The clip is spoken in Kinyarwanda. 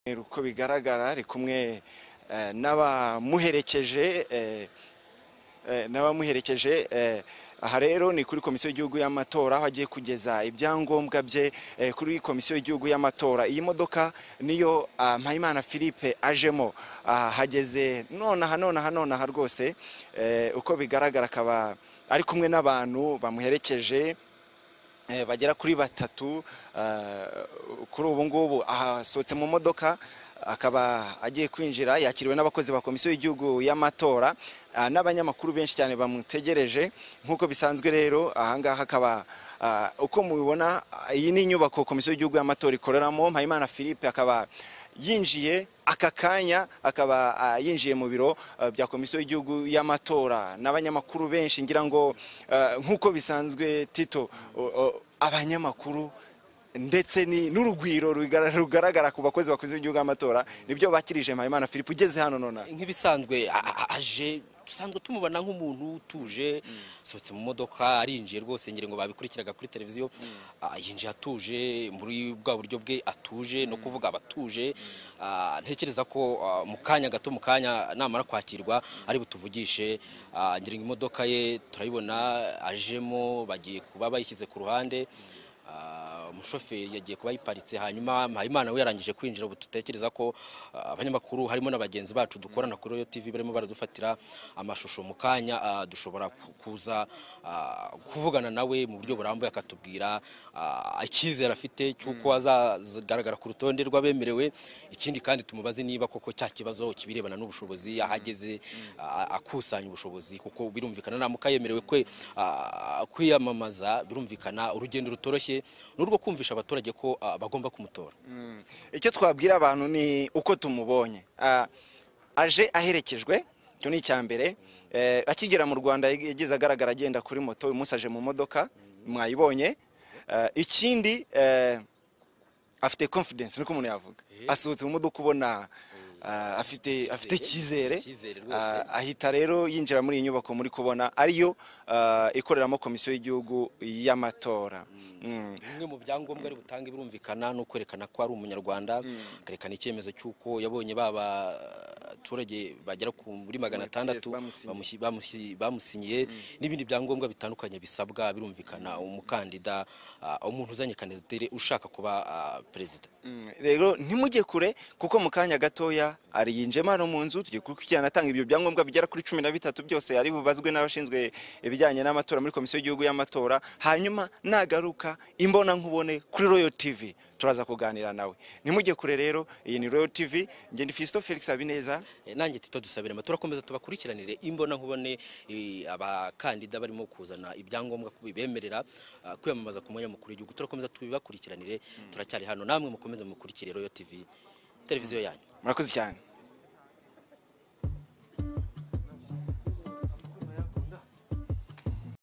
uko bigaragara ari kumwe eh, n'abamuherekeje eh, eh, n'abamuherekeje eh, aha rero ni kuri komisiyo y'igihugu y'amatora aho agiye kugeza ibyangombwa bye eh, kuri komisiyo y'igihugu y'amatora iyi modoka niyo ah, Mpayimana Philippe ajemo Ah, hageze nonaha nonaha nonaha rwose eh, uko bigaragara akaba ari kumwe n'abantu bamuherekeje eh, bagera kuri batatu eh, kuri ubu ngubu ahasohotse mu modoka akaba agiye kwinjira yakiriwe n'abakozi ba komisiyo y'igihugu y'amatora ah, n'abanyamakuru benshi cyane bamutegereje nk'uko bisanzwe rero ahangaha akaba ah, uko mubibona ah, iyi ni inyubako komisiyo y'igihugu y'amatora ikoreramo Mpayimana Philippe akaba yinjiye aka kanya akaba ah, yinjiye mu biro ah, bya komisiyo y'igihugu y'amatora n'abanyamakuru benshi ngira ngo ah, nk'uko bisanzwe Tito o- o- abanyamakuru ndetse ni n'urugwiro rugara- rugaragara ku bakozi bakoze igihugu amatora nibyo bakirije Mpayimana Philippe ugeze hano nona nk'ibisanzwe a- a- aje dusanzwe tumubona nk'umuntu utuje asohotse mu modoka arinjiye rwose ngira ngo babikurikiraga kuri televiziyo ah, yinjiye atuje muri bwa buryo bwe atuje no kuvuga abatuje Ah, ntekereza ko ah, mu kanya gato mu kanya namara kwakirwa ari butuvugishe Ah, ngira ngo imodoka ye turayibona ajemo bagiye kuba bayishyize ku ruhande Ah, umushoferi yagiye kuba yiparitse hanyuma mpayimana we yarangije kwinjira ubu dutekereza ko ah, abanyamakuru harimo na bagenzi bacu dukorana kuri royo tv barimo baradufatira amashusho mu kanya ah, dushobora ku- kuza ah, kuvugana nawe mu buryo burambuye akatubwira ah, icyizere afite cy'uko azagaragara ku rutonde rw'abemerewe ikindi kandi tumubaze niba koko cya kibazo kibirebana n'ubushobozi ahageze ah, akusanya ubushobozi kuko birumvikana ntamuka yemerewe kwe ah, kwiyamamaza birumvikana urugendo rutoroshye ni urwo kumvisha abaturage ko ah, bagomba kumutora icyo twabwira abantu ni uko tumubonye Ah, aje aherekejwe icyo ni icya mbere Eh, akigera mu rwanda yagize agaragara agenda kuri moto uyu munsi aje mu modoka mwayibonye Eh, ikindi eh, afite confidence niko umuntu yavuga asohotse mu modoka ubona ah, afite afite icyizere Icyizere rwose. Ah, ahita rero yinjira muri iyi nyubako muri kubona ariyo ah, ikoreramo komisiyo y'igihugu y'amatora Mm. bimwe mu byangombwa ari butange birumvikana ni ukwerekana ko ari umunyarwanda akerekana icyemezo cy'uko yabonye ba baturage bagera ku- muri magana atandatu bamusinyiye. bamusi- bamusi- bamusinyiye n'ibindi byangombwa bitandukanye bisabwa birumvikana umukandida ah, umuntu uzanye kandidatire ushaka kuba ah, perezida Mm, rero ntimujye kure kuko mu kanya gatoya ari yinjemo hano mu nzu tugiye gukurikirana atanga ibyo byangombwa bigera kuri cumi na bitatu byose ari bubazwe n'abashinzwe ibijyanye n'amatora muri komisiyo y'igihugu y'amatora hanyuma nagaruka imbona nkubone kuri royal tv turaza kuganira nawe ntimujye kure rero iyi ni royal tv ngende fisto felix habineza Eh, nanjye tito dusabire amaturo akomeza tubakurikiranire imbona nkubone eh, abakandida barimo kuzana ibyangombwa ko bibemerera ah, kwiyamamaza ku mwanya mukuru w'igihugu turakomeza tubibakurikiranire turacyari hano namwe mukomeze mukurikire royo tv televiziyo yanyu murakoze cyane